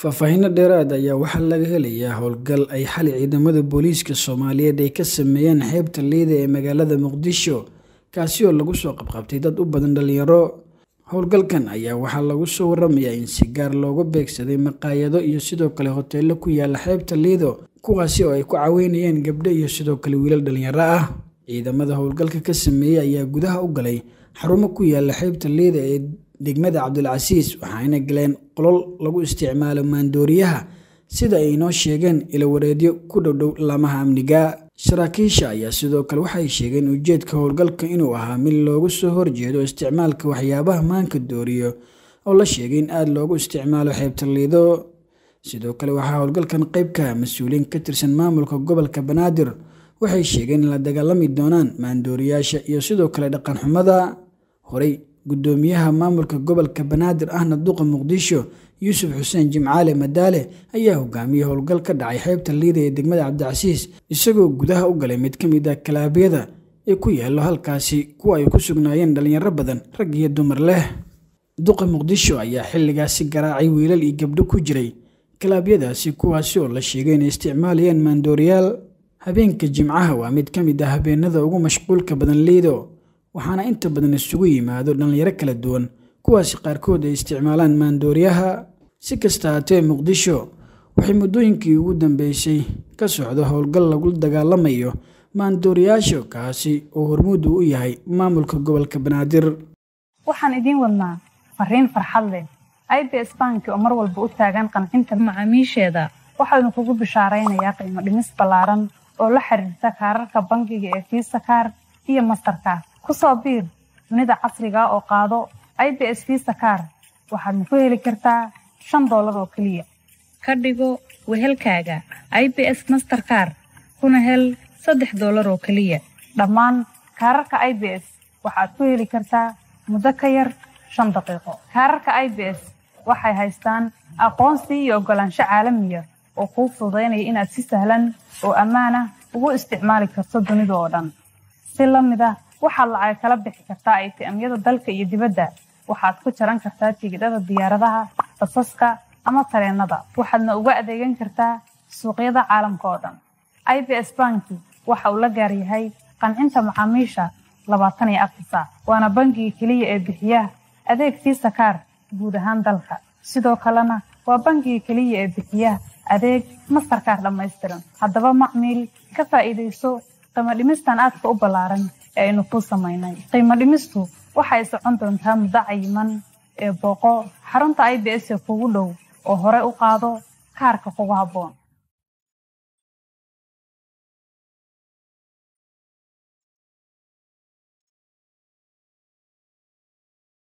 faahfaahinno dheeraad ayaa waxaa laga helayaa howlgal ay xali ciidamada booliiska soomaaliyeed ay ka sameeyeen xeebta liida ee magaalada muqdisho kaasi oo lagu soo qabqabtay dad u badan dhalinyaro howlgalkan ayaa waxaa lagu soo waramayaa in si gaar looga beegsaday maqaayado iyo sidoo kale hoteelo ku yaala xeebta liido kuwaasi oo ay ku caweynayeen gabdho iyo sidoo kale wiilal dhalinyaro ah ciidamada howlgalka ka sameeyey ayaa gudaha u galay xarumo ku yaala xeebta liida ee degmada cabdilcasiis waxaayna galeen qolol lagu isticmaalo maandooriyaha sida ay inoo sheegeen ilawareedyo ku dhowdhow laamaha amniga saraakiisha ayaa sidoo kale waxay sheegeen ujeedka howlgalka inuu ahaa mid loogu soo horjeedo isticmaalka waxyaabaha maanka dooriyo oo la sheegay in aada loogu isticmaalo xeebta liido sidoo kale waxaa howlgalkan qeybka mas-uuliyiin ka tirsan maamulka gobolka banaadir waxay sheegeen in la dagaalami doonaan maandooriyaasha iyo sidoo kale dhaqan xumada horey gudoomiyaha maamulka gobolka banaadir ahna duqa muqdisho yuusuf xuseen jimcaale madaale ayaa hogaamiyey howlgal ka dhacay xeebta liida ee degmada cabdicasiis isagoo gudaha u galay mid ka mid ah kalaabyada ee ku yaallo halkaasi kuwa ay ku sugnaayeen dhalinyaro badan rag iyo dumar leh duqa muqdisho ayaa xilligaasi garaacay wiilal iyo gabdho ku jiray kalaabyadaasi kuwaasi oo la sheegay inay isticmaalayeen maandooriyaal habeenka jimcaha waa mid ka mid ah habeenada ugu mashquulka badan liido waxaana inta badan isugu yimaado dhallinyaro kala duwan kuwaasi qaarkood ay isticmaalaan maandooriyaha si kasta haatee muqdisho waxay muddooyinkii ugu dambeysay ka socdo howlgal lagu dagaalamayo maandooriyaasha kaasi oo hormuud uu u yahay maamulka gobolka banaadir waxaan idiin wadnaa fariin farxad leh i b s banki oo mar walba u taagan qancinta macaamiisheeda waxaanu kugu bishaaraynayaa qiimo dhimis ballaaran oo la xiriirta kaararka bangiga ee fiisa kaar iyo mastarkaar ku soo biir dunida casriga oo qaado i b s fiisa kaar waxaadna ku heli kartaa shan doolar oo keliya ka dhigo wehelkaaga i b s masterkaar kuna hel saddex doolar oo keliya dhammaan kaararka i b s waxaad ku heli kartaa muddo ka yar shan daqiiqo kaararka i b s waxay haystaan aqoonsi iyo oggolaansho caalamiya oo kuu fududaynaya inaad si sahlan oo ammaan ah ugu isticmaali karto dunida oo dhan si la mid ah waxaad lacag kala bixi kartaa aytiamyada dalka iyo dibadda waxaad ku jaran kartaa tigidhada diyaaradaha basaska ama tareennada waxaadna uga adeegan kartaa suuqyada caalamka oo dhan i b s banki waxa uu la gaar yahay qancinta macaamiisha labaatan iyo afar saac waana bangiga keliya ee bixiya adeeg fiisa kaar guud ahaan dalka sidoo kalena waa bangiga keliya ee bixiya adeeg mastarkaar dhammaystiran haddaba macmiil ka faa'iidayso qiimo dhimistan aadka u ballaaran ee aynu kuu samaynay qiimo dhimistu waxay socon doontaa muddo cayiman ee booqo xarunta i b s ee kugu dhow oo hore u qaado kaarka kugu habboon